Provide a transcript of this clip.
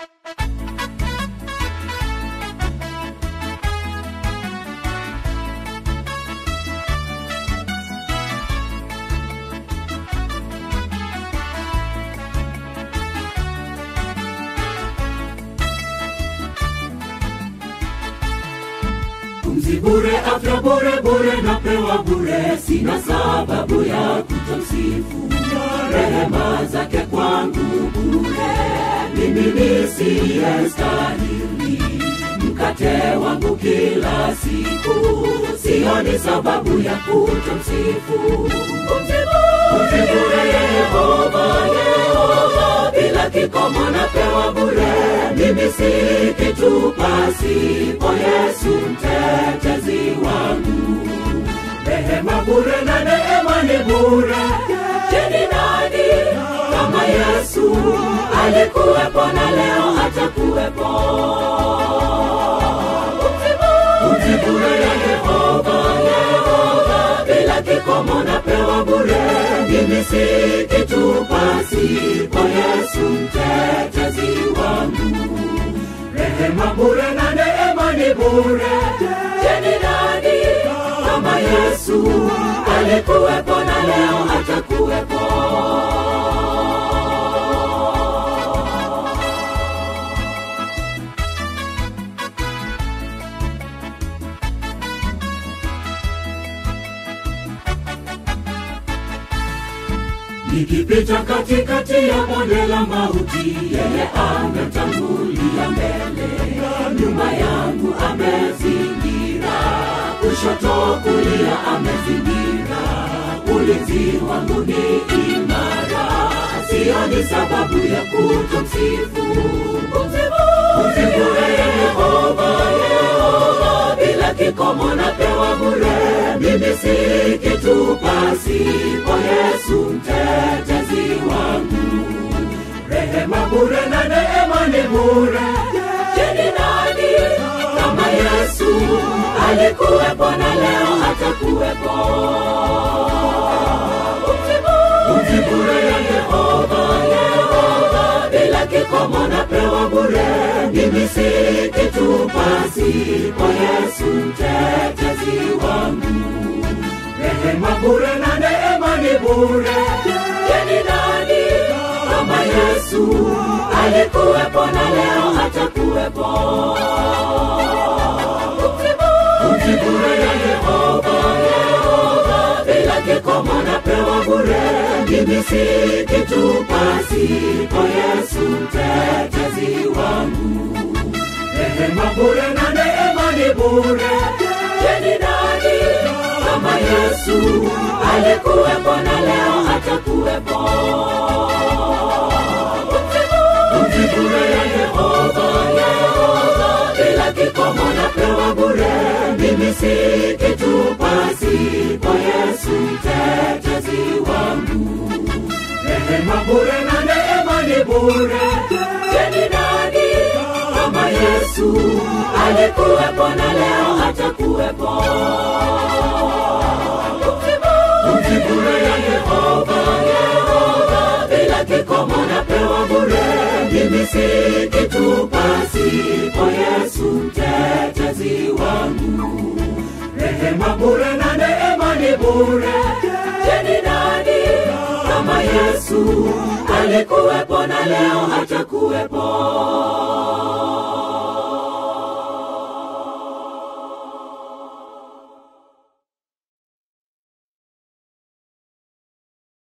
pumzi bure, afya bure bure, napewa bure, sina sababu ya kutomsifu. Rehema zake kwangu bure, mimi nisiyestahili. Mkate wangu kila siku, sioni sababu ya kutomsifu. Pumzi bure, Yehova, Yehova, bila kikomo napewa bure, mimi si kitu pasipo Yesu mtetezi wangu. Rehema bure na neema ni bure, je, ni nani kama Yesu alikuwepo na leo atakuwepo? Pumzi bure ya Yehova, Yehova, bila kikomo napewa bure, mimi si kitu pasipo Yesu mtetezi wangu. Rehema bure na neema ni bure, je, ni nani kama Yesu alikuwepo na leo atakuwepo? Nikipita katikati ya bonde la mauti, yeye ametangulia mbele. Nyuma yangu amezingira, kushoto kulia amezingira. Ulinzi wangu ni imara, sioni sababu ya kutomsifu. Pumzi bure Yehova, Yehova, bila kikomo napewa bure. Mimi si kitu pasipo Yesu mtetezi wangu. Rehema bure na neema ni bure. Je, ni nani kama Yesu alikuwepo na leo atakuwepo? Pumzi bure ya Yehova, Yehova, bila kikomo napewa bure. Mimi si kitu pasipo Yesu mtetezi wangu. Rehema bure na neema ni bure. Je, ni nani kama Yesu alikuwepo na leo atakuwepo? Pumzi bure ya Yehova, Yehova, bila kikomo napewa bure. Mimi si kitu pasipo Yesu mtetezi wangu. Rehema bure na neema ni bure. Je, ni nani kama Yesu alikuwepo na leo atakuwepo? Pumzi bure ya Yehova, Yehova, bila kikomo napewa bure. Mimi si kitu pasipo Yesu mtetezi wangu. Rehema bure na neema ni bure. Je, ni nani kama Yesu alikuwepo na leo atakuwepo? Pumzi bure ya Yehova, Yehova, bila kikomo napewa bure. Mimi si kitu pasipo Yesu mtetezi wangu. Rehema bure na neema ni bure. Je, ni nani kama Yesu alikuwepo na leo atakuwepo?